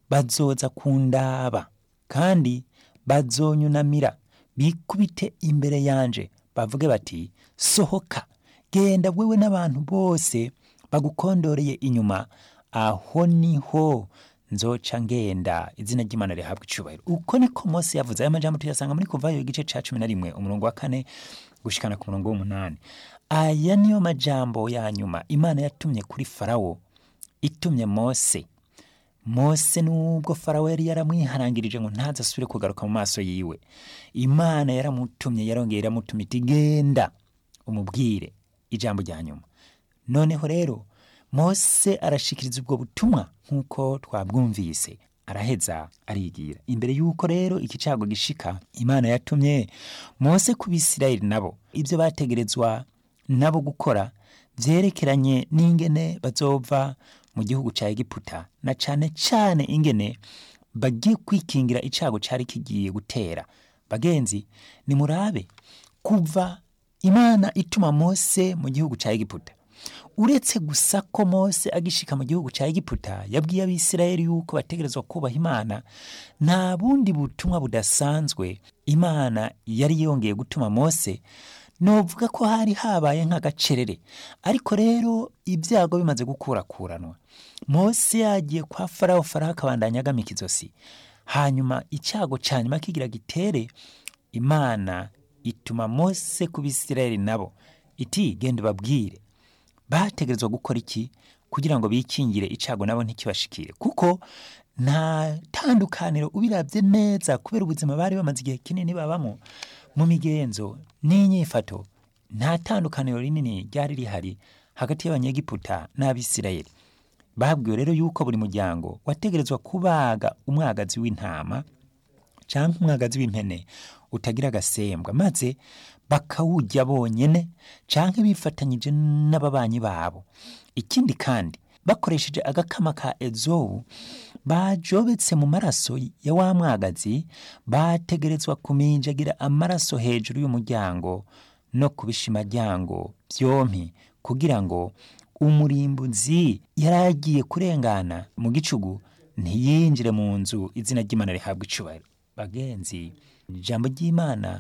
bazoza kundaba kandi bazonyunamira bikubite imbere yanje bavuge bati sohoka genda wewe n'abantu bose bagukondoreye inyuma aho niho nzoca ngenda izina ry'imana rihabwa icubahiro uko niko mose yavuze aya majambo tuyasanga muri kuvayo igice ca cumi na rimwe umurongo wa kane gushikana ku murongo w'umunani aya niyo majambo ya nyuma imana yatumye kuri farawo itumye mose mose nubwo farawo yari yaramwiharangirije ngo ntazasubire kugaruka mu maso yiwe imana yaramutumye yarongeye iramutumye iti genda umubwire ijambo rya nyuma noneho rero mose arashikiriza ubwo butumwa nk'uko twabwumvise araheza arigira imbere y'uko rero iki cago gishika imana yatumye mose ku bisirayeli nabo ibyo bategerezwa nabo gukora vyerekeranye n'ingene bazova mu gihugu ca egiputa na cane cane ingene bagiye kwikingira icago cari kigiye gutera bagenzi nimurabe kuva imana ituma mose mu gihugu ca egiputa uretse gusa ko mose agishika mu gihugu ca egiputa yabwiye abisirayeli yuko bategerezwa kubaha imana nta bundi butumwa budasanzwe imana yari yongeye gutuma mose novuga ko hari habaye nk'agacerere ariko rero ibyago bimaze gukurakuranwa mose yagiye kwa farawo farawo akabandanya agamika izosi hanyuma icyago cya nyuma kigira gitere imana ituma mose ku bisirayeli nabo iti genda ubabwire bategerezwa gukora iki kugira ngo bikingire icago nabo ntikibashikire kuko nta tandukaniro ubirabye neza kubera ubuzima bari bamaze igihe kinini babamo mu migenzo n'inyifato nta tandukaniro rinini ryari rihari hagati y'abanyegiputa n'abisirayeli babwiwe rero yuko buri muryango wategerezwa kubaga umwagazi w'intama cyangwa umwagazi w'impene utagira agasembwa maze bakawujya bonyene canke bifatanyije n'ababanyi babo ikindi kandi bakoresheje agakama ka ezowu bajobetse mu maraso ya wa mwagazi bategerezwa kuminjagira amaraso hejuru y'umuryango no ku bishimajyango byompi kugira ngo umurimbuzi yari agiye kurengana mu gicugu ntiyinjire mu nzu izina ry'imana rihabwa icubahiro bagenzi ijambo ry'imana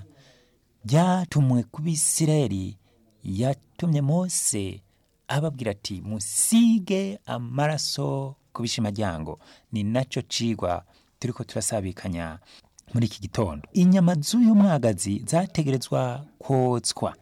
ryatumwe ku bisirayeli yatumye mose ababwira ati musige amaraso ku bishimajyango ni nacyo cigwa turiko turasabikanya muri iki gitondo inyama z'uyu mwagazi zategerezwa kotswa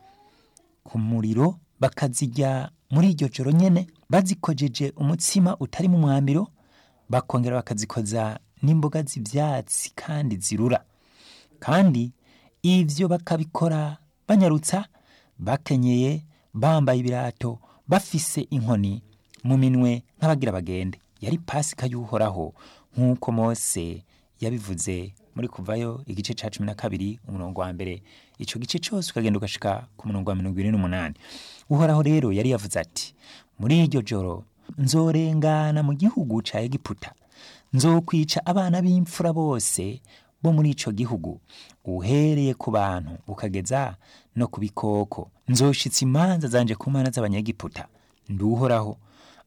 ku muriro bakazijya muri iryo joro nyene bazikojeje umutsima utari mu mwambiro bakongera bakazikoza n'imboga z'ivyatsi kandi zirura kandi ivyo bakabikora banyarutsa bakenyeye bambaye ibirato bafise inkoni mu minwe nk'abagira bagende yari pasika y'uhoraho nk'uko mose yabivuze muri kuvayo igice ca cumi na kabiri umurongo wa mbere ico gice cose ukagenda ugashika ku murongo wa mirongo ine n'umunani uhoraho rero yari yavuze ati muri iryo joro nzorengana mu gihugu ca egiputa nzokwica abana b'imfura bose bo muri ico gihugu uhereye ku bantu ukageza no ku bikoko nzoshitsa imanza zanje ku mana z'abanyegiputa nduhoraho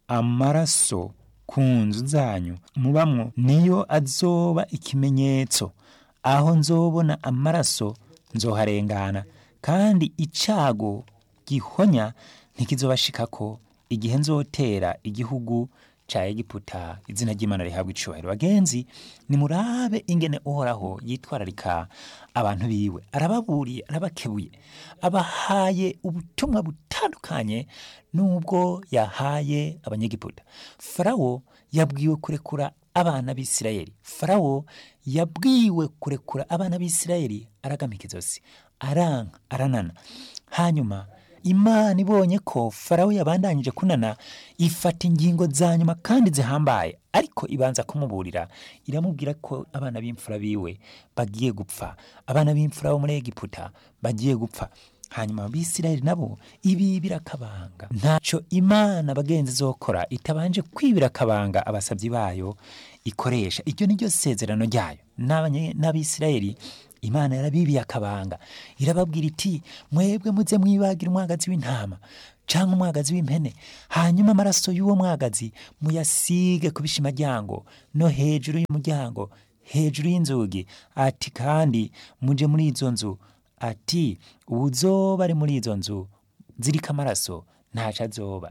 amaraso ku nzu zanyu mubamwo niyo azoba ikimenyetso aho nzobona amaraso nzoharengana kandi icago gihonya ntikizobashikako igihe nzotera igihugu ca egiputa izina ry'imana rihabwa icubahiro bagenzi nimurabe ingene uhoraho yitwararika abantu biwe arababuriye arabakebuye abahaye ubutumwa butandukanye n'ubwo yahaye abanyegiputa farawo yabwiwe kurekura abana b'isirayeli farawo yabwiwe kurekura abana b'isirayeli aragamika izosi aranka aranana hanyuma imana ibonye ko farawo yabandanyije kunana ifata ingingo za nyuma kandi zihambaye ariko ibanza kumuburira iramubwira ko abana b'imfura biwe bagiye gupfa abana b'imfura bo muri egiputa bagiye gupfa hanyuma abisirayeli nabo ibibira akabanga ntaco imana bagenzi zokora itabanje kwibira akabanga abasabyi bayo ikoresha iryo ni ryo sezerano ryayo N'abanye- n'abisirayeli imana yarabibiye akabanga irababwira iti mwebwe muze mwibagira umwagazi w'intama cyangwa umwagazi w'impene hanyuma amaraso y'uwo mwagazi muyasige ku bishimaryango no hejuru y'umuryango hejuru y'inzugi ati kandi muje muri izo nzu ati uwuzoba ari muri izo nzu ziriko amaraso ntaco azoba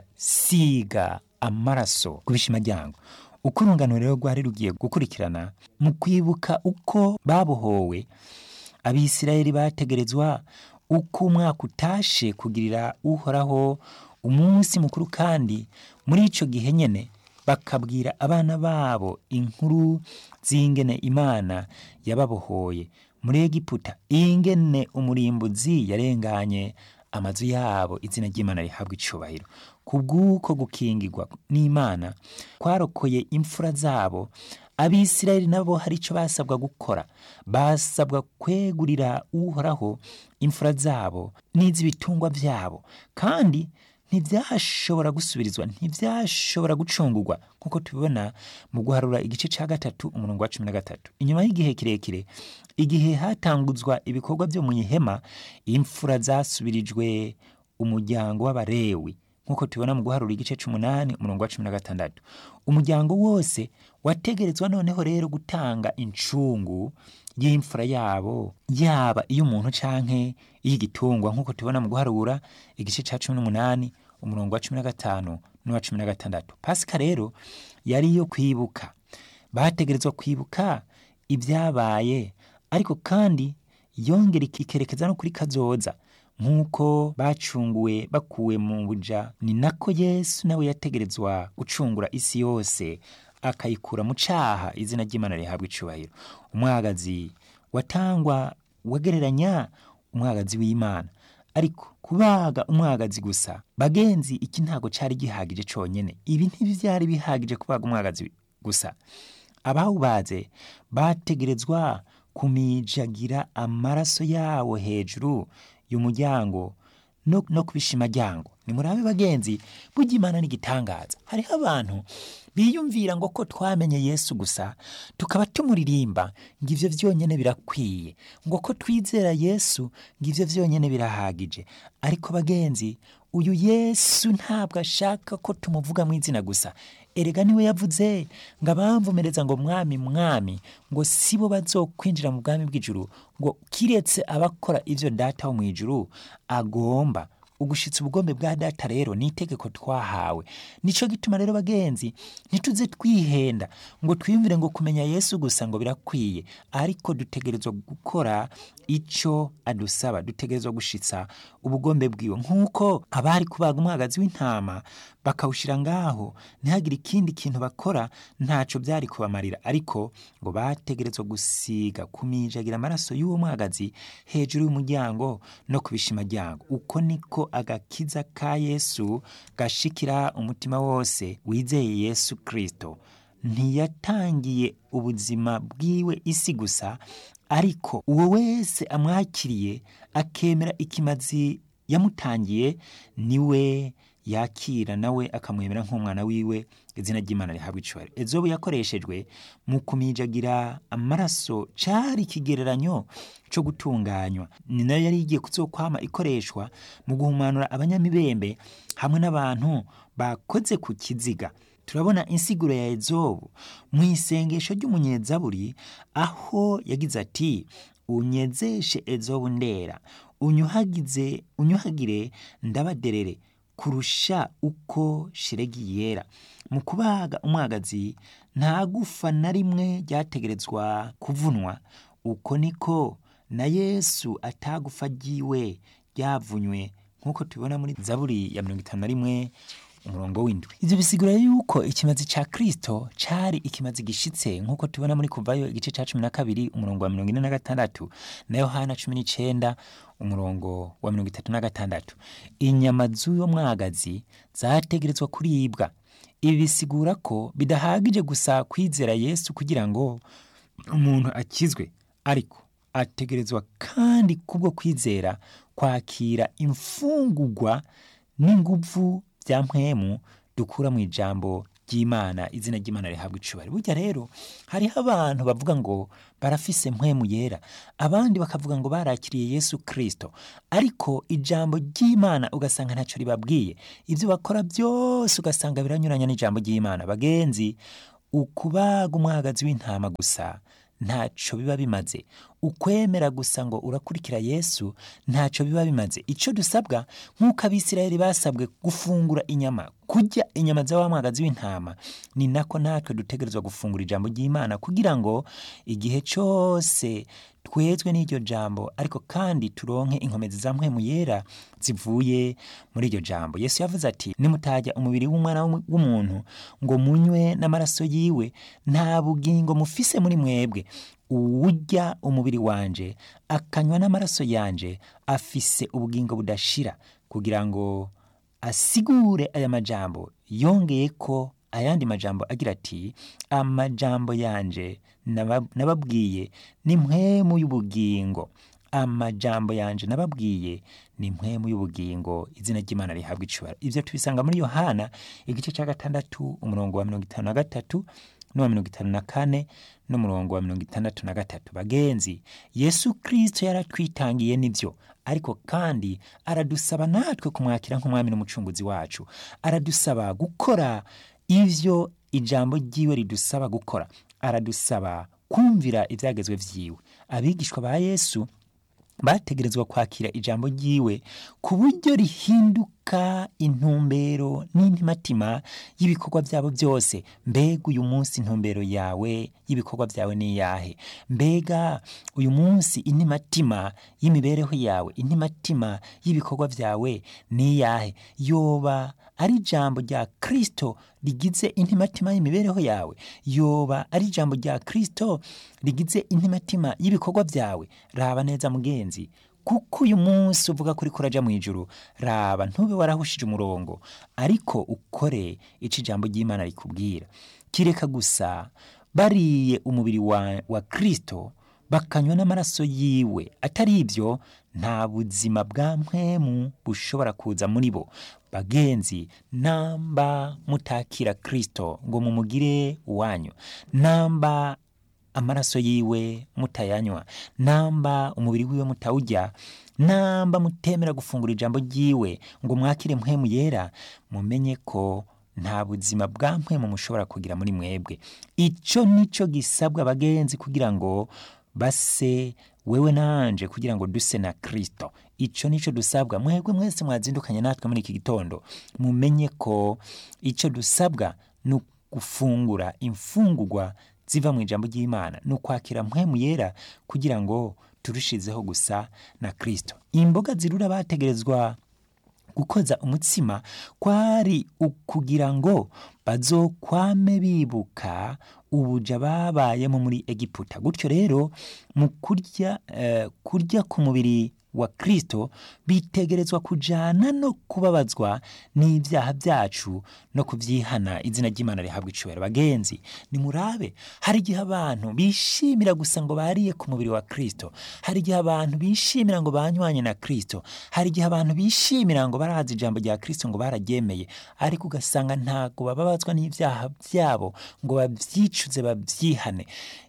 siga amaraso ku bishimaryango uko urungano rero rwari rugiye gukurikirana mu kwibuka uko babohowe abisirayeli bategerezwa uko umwaka utashe kugirira uhoraho umunsi mukuru kandi muri ico gihe nyene bakabwira abana babo inkuru z'ingene imana yababohoye muri egiputa ingene umurimbuzi yarenganye amazu yabo izina ry'imana rihabwa icubahiro kubw'uko gukingirwa n'imana kwarokoye imfura zabo abisirayeli nabo hari icyo basabwa gukora basabwa kwegurira uhoraho imfura zabo n'iz'ibitungwa byabo kandi ntibyashobora gusubirizwa ntibyashobora gucungurwa nk'uko tubibona mu guharura igice cya gatatu umurongo wa cumi na gatatu inyuma y'igihe kirekire igihe hatanguzwa ibikorwa byo mu ihema imfura zasubirijwe umuryango w'abarewi nk'uko tubibona mu guharura igice c'umunani umurongo wa cumi na gatandatu umuryango wose wategerezwa noneho rero gutanga incungu y'imfura yabo yaba iy'umuntu canke iy'igitungwa nk'uko tubibona mu guharura igice ca cumi n'umunani umurongo wa cumi na gatanu n'uwa cumi na gatandatu pasika rero yari iyo kwibuka bategerezwa kwibuka ibyabaye ariko kandi yongera ikerekeza no kuri kazoza nk'uko bacunguwe bakuwe mu buja ni nako yesu nawe yategerezwa gucungura isi yose akayikura mu caha izina ry'imana rihabwa icubahiro umwagazi watangwa wagereranya umwagazi w'imana ariko kubaga umwagazi gusa bagenzi iki ntago cari gihagije conyene ibi ntivyari bihagije kubaga umwagazi gusa abawubaze bategerezwa kumijagira amaraso yawo hejuru y'umuryango no, no ku bishimaryango nimurabe bagenzi burya imana n'igitangaza hariho abantu biyumvira ngo ko twamenye yesu gusa tukaba tumuririmba ngo ivyo vyonyene birakwiye ngo ko twizera yesu ngo ivyo vyonyene birahagije ariko bagenzi uyu yesu ntabwo ashaka ko tumuvuga mu izina gusa erega niwe yavuze ngo abamvumereza ngo mwami mwami ngo sibo bazokwinjira mu bwami bw'ijuru ngo kiretse abakora ivyo data wo mu ijuru agomba ugushitsa ubugombe bwa data rero ni itegeko twahawe nico gituma rero bagenzi ntituze twihenda ngo twiyumvire ngo kumenya yesu gusa ngo birakwiye ariko dutegerezwa gukora ico adusaba dutegerezwa gushitsa ubugombe bwiwe nk'uko abari kubaga umwagazi w'intama bakawushira ngaho ntihagire ikindi kintu bakora ntaco byari kubamarira ariko ngo bategerezwa gusiga kumijagira amaraso y'uwo mwagazi hejuru y'umuryango no ku bishimaryango uko niko agakiza ka yesu gashikira umutima wose wizeye yesu kristo ntiyatangiye ubuzima bwiwe isi gusa ariko uwo wese amwakiriye akemera ikimazi yamutangiye niwe yakira nawe akamwemera nk'umwana wiwe izina ry'imana rihabwa icubahiro ezobu yakoreshejwe mu kumijagira amaraso cari ikigereranyo co gutunganywa ni nayo yari igiye kuzokwama ikoreshwa mu guhumanura abanyamibembe hamwe n'abantu bakoze ku kiziga turabona insiguro ya ezobu mu isengesho ry'umunyezaburi aho yagize ati unyezeshe ezobu ndera unyuhagize unyuhagire ndabaderere kurusha uko shiregi yera mu kubaga umwagazi nta gufa na rimwe ryategerezwa kuvunwa uko niko na yesu atagufa ryiwe ryavunywe nk'uko tubibona muri zaburi ya mirongo itanu na rimwe umurongo w'indwi ivyo bisigura yuko ikimazi ca kristo cari ikimazi gishitse nk'uko tubona muri kuvayo igice ca cumi na kabiri umurongo wa mirongo ine na gatandatu na yohana cumi n'icenda umurongo wa mirongo itatu na gatandatu inyama z'uyo mwagazi zategerezwa kuribwa ibi bisigura ko bidahagije gusa kwizera yesu kugira ngo umuntu akizwe ariko ategerezwa kandi kubwo kwizera kwakira imfungugwa n'inguvu bya mpwemu dukura mu ijambo ry'imana izina ry'imana rihabwa icubahiro burya rero hariho abantu bavuga ngo barafise mpwemu yera abandi bakavuga ngo barakiriye yesu kirisito ariko ijambo ry'imana ugasanga ntacyo ribabwiye ibyo bakora byose ugasanga biranyuranya n'ijambo ry'imana bagenzi ukubaga umwagazi w'intama gusa ntacyo biba bimaze ukwemera gusa ngo urakurikira yesu ntacyo biba bimaze icyo dusabwa nk'uko abisirayeli basabwe gufungura inyama kurya inyama za wa mwagazi w'intama ni nako natwe dutegerezwa gufungura ijambo ry'imana kugira ngo igihe cyose twezwe n'iryo jambo ariko kandi turonke inkomezi za mpwemu yera zivuye muri iryo jambo yesu yavuze ati nimutajya umubiri w'umwana w'umuntu ngo munywe n'amaraso yiwe nta bugingo mufise muri mwebwe uwurya umubiri wanje akanywa n'amaraso yanje afise ubugingo budashira kugira ngo asigure aya majambo yongeye ko ayandi majambo agira ati amajambo yanje nababwiye ni mpwemu y'ubugingo amajambo yanje nababwiye ni mpwemu y'ubugingo izina ry'imana rihabwa icubaro ivyo tubisanga muri yohana igice cya gatandatu umurongo wa mirongo itanu na gatatu n'uwa mirongo itanu na kane n'umurongo wa mirongo itandatu na gatatu bagenzi yesu kirisito yaratwitangiye nibyo ariko kandi aradusaba natwe kumwakira nk'umwami n'umucunguzi wacu aradusaba gukora ivyo ijambo ryiwe ridusaba gukora aradusaba kumvira ibyagezwe vyiwe abigishwa ba yesu bategerezwa kwakira ijambo ryiwe ku buryo rihinduka intumbero n'intimatima y'ibikorwa byabo byose mbega uyu munsi intumbero yawe y'ibikorwa byawe ni iyahe mbega uyu munsi intimatima y'imibereho yawe intimatima y'ibikorwa byawe ni iyahe yoba ari ijambo rya kirisito rigize intimatima y'imibereho yawe yoba ari ijambo rya kirisito rigize intimatima y'ibikorwa byawe raba neza mugenzi kuko uyu munsi uvuga ko uriko uraja mu ijuru raba ntube warahushije umurongo ariko ukore ico ijambo ry'imana rikubwira kireka gusa bariye umubiri wa, wa kristo bakanywa n'amaraso yiwe atari ibyo nta buzima bwa mpwemu bushobora kuza muri bo bagenzi namba mutakira kristo ngo mumugire uwanyu namba amaraso yiwe mutayanywa namba umubiri wiwe mutawujya namba mutemera gufungura ijambo ryiwe ngo mwakire mpwemu yera mumenye ko nta buzima bwa mpwemu mushobora kugira muri mwebwe icyo nicyo gisabwa abagenzi kugira ngo base wewe nanje kugira ngo duse na kristo icyo nicyo dusabwa mwebwe mwese mwazindukanye natwe muri iki gitondo mumenye ko icyo dusabwa ni gufungura imfungurwa ziva mu ijambo ry'imana ni ukwakira mpwemu yera kugira ngo turushizeho gusa na kristo imboga zirura bategerezwa gukoza umutsima kwari ukugira ngo bazokwame bibuka ubuja babayemo muri egiputa gutyo rero mu kurya uh, kurya ku mubiri wa kristo bitegerezwa kujana no kubabazwa n'ibyaha byacu no kubyihana izina ry'imana rihabwa icubahiro bagenzi nimurabe hari igihe abantu bishimira gusa ngo bariye ku mubiri wa kristo hari igihe abantu bishimira ngo banywanye na kristo hari igihe abantu bishimira ngo barazi ijambo rya kristo ngo bararyemeye ariko ugasanga ntago bababazwa n'ibyaha byabo ngo babyicuze babyihane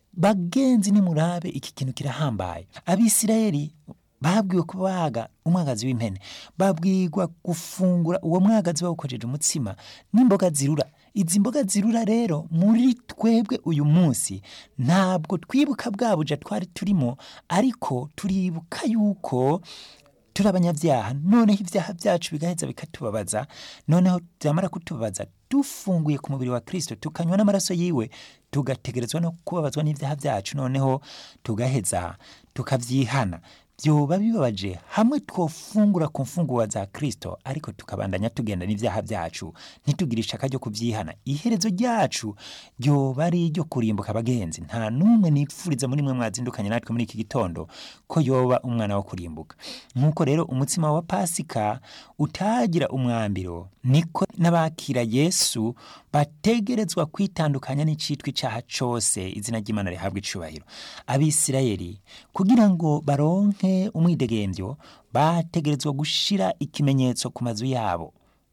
bagenzi nimurabe iki kintu kirahambaye abisirayeli babwiwe kubaga umwagazi w'impene babwirwa gufungura uwo mwagazi bawukojeje umutsima n'imboga zirura izi mboga zirura rero muri twebwe uyu munsi ntabwo twibuka bwa buja twari turimo ariko turibuka yuko turi abanyabyaha noneho ibyaha byacu bigaheza bikatubabaza noneho byamara kutubabaza dufunguye ku mubiri wa kirisito tukanywa n'amaraso yiwe tugategerezwa no kubabazwa n'ibyaha byacu noneho tugaheza tukabyihana byoba bibabaje hamwe twofungura ku mfunguwa za kirisito ariko tukabandanya tugenda n'ibyaha byacu ntitugire ishaka ryo kubyihana iherezo ryacu ryoba ari iryo kurimbuka abagenzi nta n'umwe nipfuriza muri mwe mwazindukanye natwe muri iki gitondo ko yoba umwana wo kurimbuka nk'uko rero umutsima wa pasika utagira umwambiro niko n'abakira yesu bategerezwa kwitandukanya n'icitwa icyaha cyose izina ry'imana rihabwa icubahiro abisirayeli kugira ngo baronke umwidegembyo bategerezwa gushira ikimenyetso ku mazu yabo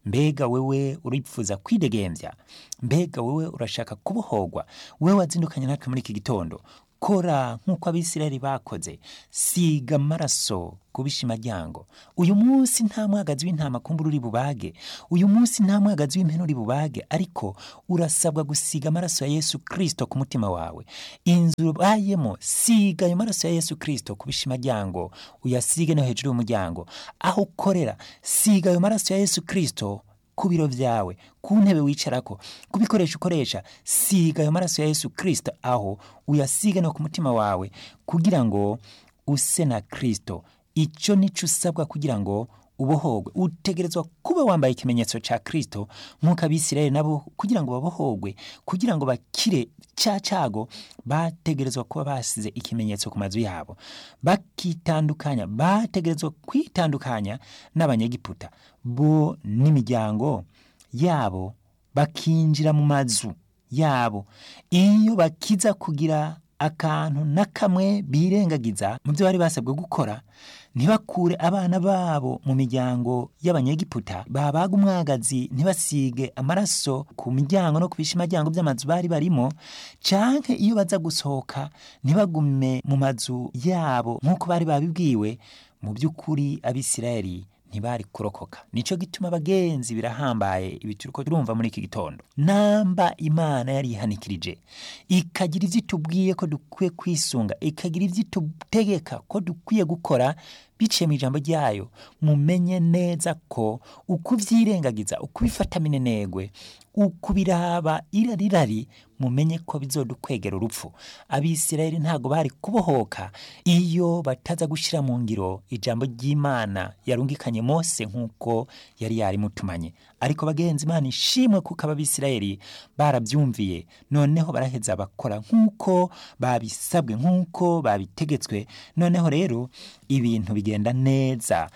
mbega wewe uripfuza kwidegembya mbega wewe urashaka kubohorwa wewe wazindukanye natwe muri iki gitondo kora nk'uko abisirayeli bakoze siga amaraso ku bishimaryango uyu munsi nta mwagazi w'intama kumbura uri bubage uyu munsi nta mwagazi w'impene uri bubage ariko urasabwa gusiga amaraso ya yesu kirisito ku mutima wawe inzu ubayemo siga ayo maraso ya yesu kirisito ku bishimaryango uyasige no hejuru y'umuryango aho ukorera siga ayo maraso ya yesu kirisito ku biro byawe ku ntebe wicarako ku bikoresho ukoresha siga ayo maraso ya yesu kirisito aho uyasiga no ku mutima wawe kugira ngo use na kirisito icyo nicyo usabwa kugira ngo ubohogwe utegerezwa kuba wambaye ikimenyetso cya kirisito nk'uko abisirayeli nabo kugira ngo babohogwe kugira ngo bakire cya cyago bategerezwa kuba basize ikimenyetso ku mazu yabo bakitandukanya bategerezwa kwitandukanya n'abanyegiputa bo n'imiryango yabo bakinjira mu mazu yabo iyo bakiza kugira akantu na kamwe birengagiza mu byo bari basabwe gukora ntibakure abana babo mu miryango y'abanyegiputa babaga umwagazi ntibasige amaraso ku miryango no ku bishimaryango by'amazu bari barimo canke iyo baza gusohoka ntibagume mu mazu yabo nk'uko bari babibwiwe mu by'ukuri abisirayeli ntibari kurokoka nico gituma abagenzi birahambaye ibi turiko turumva muri iki gitondo namba imana yari ihanikirije ikagira ivyo itubwiye ko dukwiye kwisunga ikagira ivyo itutegeka ko dukwiye gukora biciye mu ijambo ryayo mumenye neza ko uko uvyirengagiza uko ubifata minenegwe uko biraba irarirari mumenye ko bizodukwegera urupfu abisirayeli ntago bari kubohoka iyo bataza gushira mu ngiro ijambo ry'imana yarungikanye mose nk'uko yari yarimutumanye ariko bagenzi imana ishimwe kuko ababisirayeli barabyumviye noneho baraheza bakora nk'uko babisabwe nk'uko babitegetswe noneho rero ibintu bigenda neza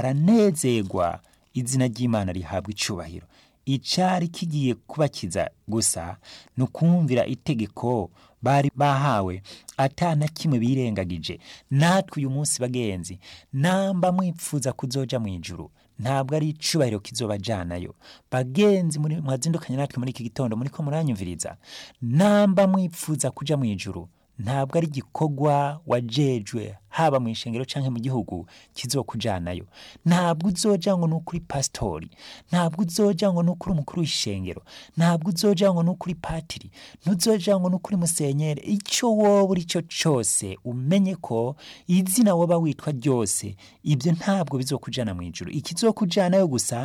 baranezerwa izina ry'imana rihabwa icubahiro icari kigiye kubakiza gusa ni ukumvira itegeko bari bahawe ata na kimwe birengagije natwe uyu munsi bagenzi namba mwipfuza kuzoja mu ijuru ntabwo ari icubahiro kizobajanayo bagenzi muri mwazindukanye natwe muri iki gitondo muriko muranyumviriza namba mwipfuza kuja mu ijuru ntabwo ari igikorwa wajejwe haba mu ishengero canke mu gihugu kizokujanayo ntabwo uzoja ngo nukuri pasitori ntabwo uzoja ngo nukuri umukuru w'ishengero ntabwo uzoja ngo nukuri patiri ntuzoja ngo nukuri musenyere ico wowe uri cyo cose umenye ko izina woba witwa ryose ibyo ntabwo bizokujana mu ijuru ikizokujanayo gusa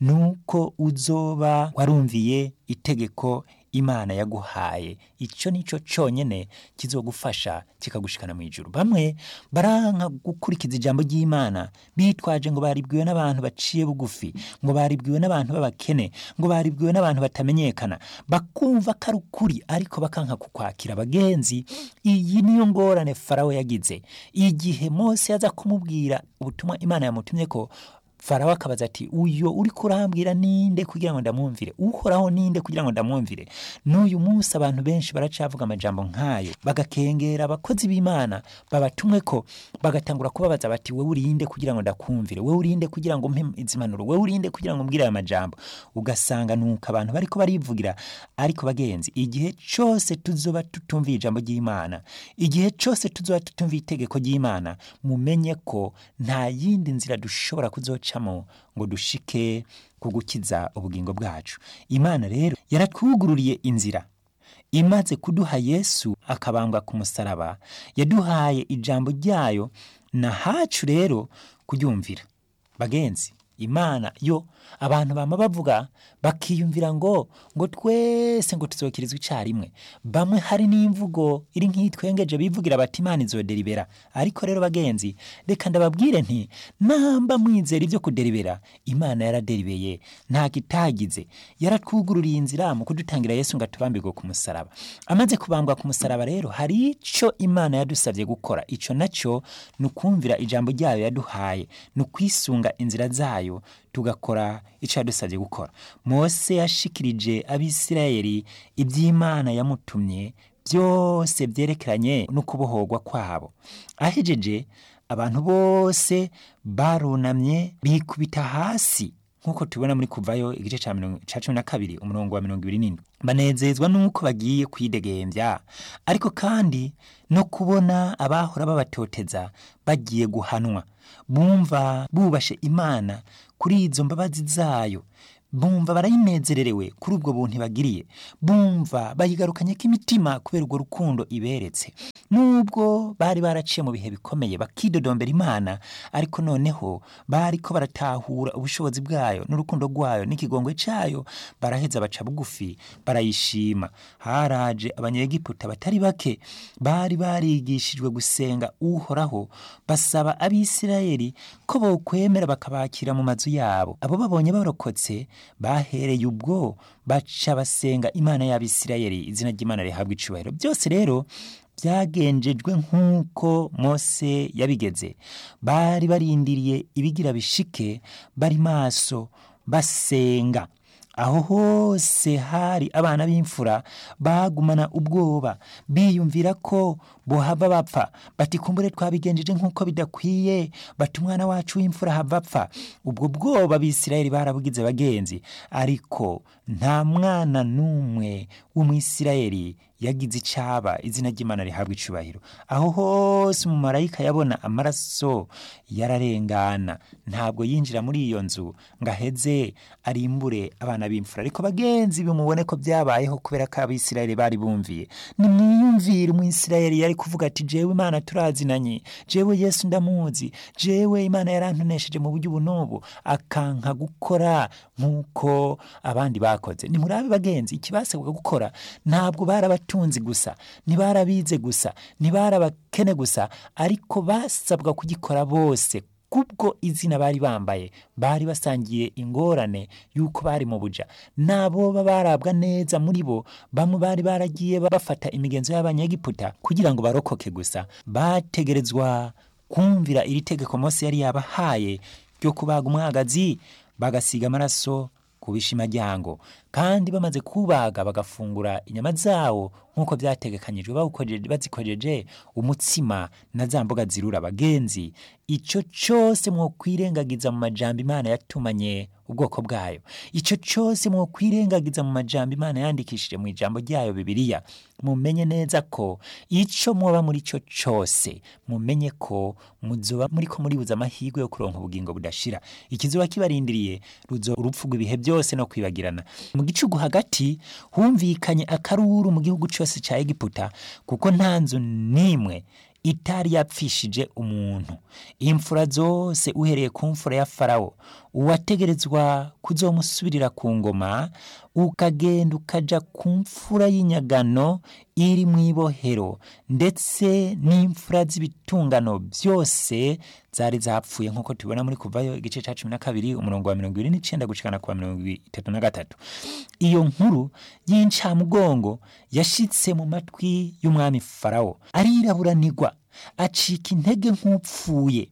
nuko uzoba warumviye itegeko imana yaguhaye icyo nicyo cyonyine kizogufasha kikagushikana mu ijuru bamwe baranka gukurikiza ijambo ry'imana bitwaje ngo baribwiwe n'abantu baciye bugufi ngo baribwiwe n'abantu b'abakene ngo baribwiwe n'abantu batamenyekana bakumva ko ari ukuri ariko bakanka kukwakira bagenzi iyi niyo ngorane farawo yagize igihe mose yaza kumubwira ubutumwa imana yamutumye ko farawo akabaza ati uyo uri kurambwira ninde kugira ngo ndamwumvire uhoraho ninde kugira ngo ndamwumvire n'uyu munsi abantu benshi baracavuga amajambo nk'ayo bagakengera abakozi b'imana babatumwe ko bagatangura kubabaza bati wewe urinde kugira ngo ndakumvire wewe urinde kugira ngo mpe izimanuro wewe urinde kugira ngo mbwire aya majambo ugasanga nuko abantu bariko barivugira ariko bagenzi igihe cyose tuzoba tutumviye ijambo ry'imana igihe cyose tuzoba tutumviye itegeko ry'imana mumenye ko nta yindi nzira dushobora kuzoca ngo dushike ku gukiza ubugingo bwacu imana rero yaratwugururiye inzira imaze kuduha yesu akabambwa ku musaraba yaduhaye ijambo ryayo na hacu rero kuryumvira bagenzi imana yo abantu bama bavuga bakiyumvira ngo ngo twese ngo tuzokirizwa icyarimwe bamwe hari n'imvugo iri nk'itwengeje bivugira bati imana izoderibera ariko rero bagenzi reka ndababwire nti namba mwizera ibyo kuderibera imana yaraderibeye nta kitagize yaratwugururiye inzira mu kudutangira yesu ngo atubambirwe ku musaraba amaze kubambwa ku musaraba rero hari icyo imana yadusabye gukora icyo nacyo ni ukumvira ijambo ryayo yaduhaye ni ukwisunga inzira zayo tugakora icyo yadusabye gukora mose yashikirije abisirayeli iby'imana yamutumye byose byerekeranye no kubohorwa kwabo ahejeje abantu bose barunamye bikubita hasi nk'uko tubibona muri kuvayo igice ca mirongo- ca cumi na kabiri umurongo wa mirongo ibiri n'indwi banezezwa n'uko bagiye kwidegembya ariko kandi no kubona abahora babatoteza bagiye guhanwa bumva bubashe imana kuri izo mbabazi zayo bumva barayinezererewe kuri ubwo buntu ibagiriye bumva bayigarukanye k'imitima kubera urwo rukundo iberetse nubwo bari baraciye mu bihe bikomeye bakidodombera imana ariko noneho bariko baratahura ubushobozi bwayo n'urukundo rwayo n'ikigongwe cayo baraheza baca bugufi barayishima haraje abanyegiputa batari bake bari barigishijwe gusenga uhoraho basaba abisirayeli ko bokwemera bakabakira mu mazu yabo abo babonye barokotse bahereye ubwo baca basenga imana y'abisirayeli izina ry'imana rihabwa icubahiro byose rero byagenjejwe nk'uko mose yabigeze bari barindiriye ibigira bishike bari maso basenga aho hose hari abana b'imfura bagumana ubwoba biyumvira ko bohava bapfa bati kumbure twabigenjeje nk'uko bidakwiye bati umwana wacu w'imfura hava apfa ubwo bwoba abisirayeli barabugize bagenzi ariko nta mwana n'umwe w'umwisirayeli yagize icaba izina ry'imana rihabwa icubahiro aho hose umumarayika yabona amaraso yararengana ntabwo yinjira muri iyo nzu ngo aheze arimbure abana b'imfura ariko bagenzi bimubone ko byabayeho kubera ko abisirayeli bari bumviye nimwiyumvire umwisirayeli yari kuvuga ati jewe imana turazinanye jewe yesu ndamuzi jewe imana yarantonesheje mu buryo ubu n'ubu akanka gukora nk'uko abandi bakoze nimurabe bagenzi ikibasabwa gukora ntabwo barabatunzi gusa ntibarabize gusa ntibarabakene gusa ariko basabwa kugikora bose kubwo izina bari bambaye bari basangiye ingorane y'uko bari mu buja n'abo barabwa neza muri bo bamwe bari baragiye bafata imigenzo y'abanyegiputa kugira ngo barokoke gusa bategerezwa kumvira iri tegeko mose yari yabahaye ryo kubaga umwagazi bagasiga amaraso ku bishimajyango kandi bamaze kubaga bagafungura inyama zawo nk'uko byategekanyijwe bawukojeje- bazikojeje umutsima na za mboga zirura abagenzi icyo cyose mwokwirengagiza mu majambo imana yatumanye ubwoko bwayo icyo cyose mwokwirengagiza mu majambo imana yandikishije mu ijambo ryayo bibiliya mumenye neza ko icyo mwoba muri cyo cyose mumenye ko muzoba muri ko muribuza amahirwe yo kuronka ubugingo budashira ikizoba kibarindiriye ruzo urupfu rw'ibihe byose no kwibagirana mu gicugu hagati humvikanye akaruru mu gihugu cyose cya egiputa kuko nta nzu n'imwe itari yapfishije umuntu imfura zose uhereye ku mfura ya farawo uwategerezwa kuzomusubirira ku ngoma ukagenda ukaja ku mfura y'inyagano iri mu ibohero ndetse n'imfura z'ibitungano byose zari zapfuye nk'uko tubibona muri kuvayo igice cya cumi na kabiri umurongo wa mirongo ibiri n'icenda gushikana ku wa mirongo itatu na gatatu iyo nkuru y'incamugongo yashitse mu matwi y'umwami farawo ariraburanirwa acika intege nk'upfuye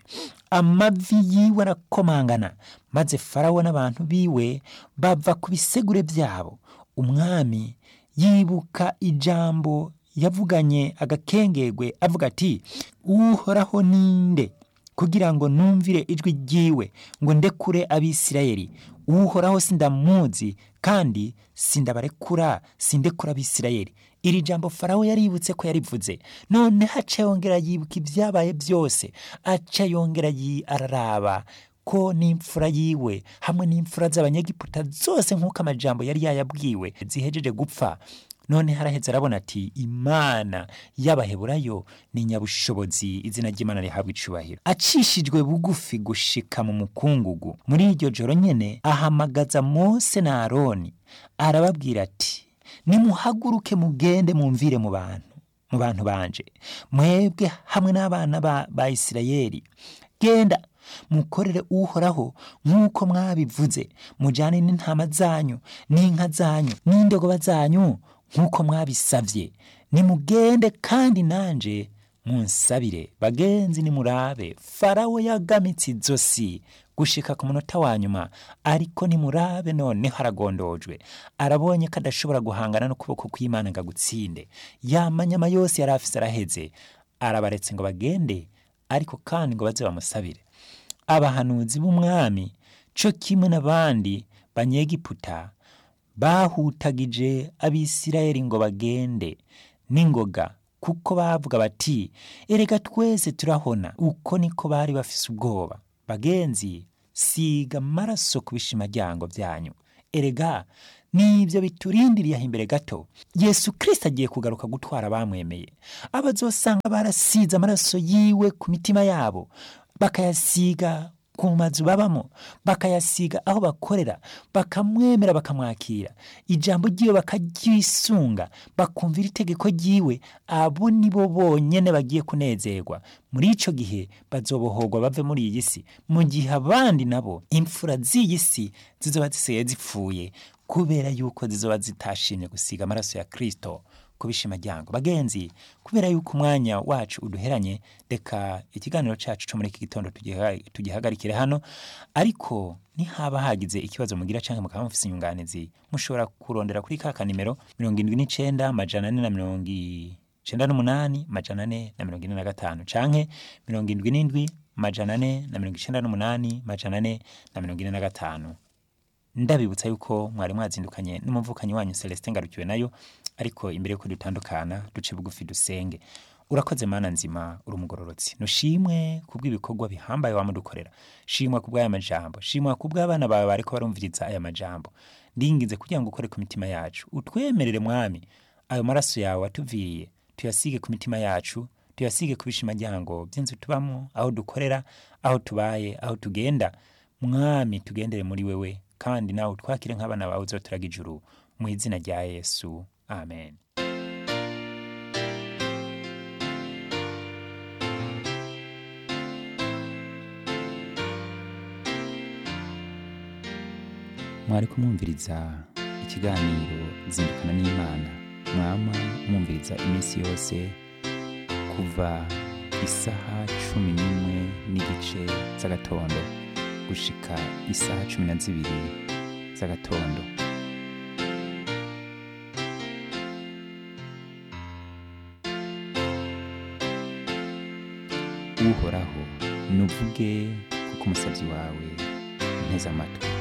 amavi yiwe arakomangana maze farawo n'abantu biwe bava ku bisegure byabo umwami yibuka ijambo yavuganye agakengegwe avuga ati uhoraho ninde kugira ngo numvire ijwi ryiwe ngo ndekure abisirayeli uhoraho sindamuzi kandi sindabarekura sindekura abisirayeli iri jambo farawo yaributse ko yarivuze none haca yongera yibuka ibyabaye byose aca yongera yi- araraba ko n'imfura yiwe hamwe n'imfura z'abanyegiputa zose nk'uko amajambo yari yayabwiwe zihejeje gupfa none haraheze arabona ati imana y'abaheburayo ni nyabushobozi izina ry'imana rihabwa icubahiro acishijwe bugufi gushika mu mukungugu muri iryo joro nyene ahamagaza mose na aroni arababwira ati nimuhaguruke mugende mumvire mu bantu mu bantu banje mwebwe hamwe n'abana ba, ba isirayeli genda mukorere uhoraho nk'uko mwabivuze mujyane n'intama zanyu n'inka zanyu n'indogoba zanyu nk'uko mwabisabye nimugende kandi nanje munsabire bagenzi nimurabe farawo yagamitse izosi gushika ku munota wa nyuma ariko nimurabe noneho aragondojwe arabonye ko adashobora guhangana n'ukuboko kw'imana ngo agutsinde ya manyama yose yari afise araheze arabaretse ngo bagende ariko kandi ngo baze bamusabire abahanuzi b'umwami co kimwe n'abandi banyegiputa bahutagije abisirayeli ngo bagende n'ingoga kuko bavuga bati erega twese turahona uko niko bari bafise ubwoba bagenzi siga amaraso ku bishimaryango byanyu erega nibyo biturindiriye aho imbere gato yesu kirisita agiye kugaruka gutwara abamwemeye abazosanga barasize amaraso yiwe ku mitima yabo bakayasiga ku mazu babamo bakayasiga aho bakorera bakamwemera bakamwakira ijambo ry'iwe bakaryisunga bakumvira itegeko ry'iwe abo ni bo bonyene bagiye kunezerwa muri ico gihe bazobohorwa bave muri iyi si mu gihe abandi nabo imfura z'iyi si zizoba zisigaye zipfuye kubera yuko zizoba zitashimye gusiga amaraso ya kristo ku bishimaryango bagenzi kubera yuko umwanya wacu uduheranye reka ikiganiro cacu co muri iki gitondo tugiha- tugihagarikire hano ariko nihaba hagize ikibazo mugira canke mukaba mufise inyunganizi mushobora kurondera kuri ka kanimero mirongo indwi n'icenda amajana ane na mirongo icenda n'umunani amajana ane na mirongo ine na gatanu canke mirongo indwi n'indwi amajana ane na mirongo icenda n'umunani amajana ane na mirongo ine na gatanu ndabibutsa yuko mwari mwazindukanye n'umuvukanyi wanyu Celestin Ngarukiwe nayo ariko imbere yuko dutandukana duce bugufi dusenge urakoze mana nzima uri umugororotsi nushimwe kubw'ibikorwa bihambaye wamudukorera shimwa kubw'aya majambo shimwa kubw'abana bawe bariko barumviriza aya majambo ndinginze kugira ngo ukore ku mitima yacu utwemerere mwami ayo maraso yawe atuviriye tuyasige ku mitima yacu tuyasige ku bishimaryango by'inzu tubamo aho dukorera aho tubaye aho tugenda mwami tugendere muri wewe kandi nawe utwakire nk'abana bawe uzoturaga ijuru mu izina rya yesu amen mwari kumwumviriza ikiganiro zindukana n'imana mwama mwumviriza iminsi yose kuva isaha cumi n'imwe n'igice z'agatondo gushika isaha cumi na zibiri z'agatondo uhoraho nuvuge kuko umusabyi wawe nteze amatwi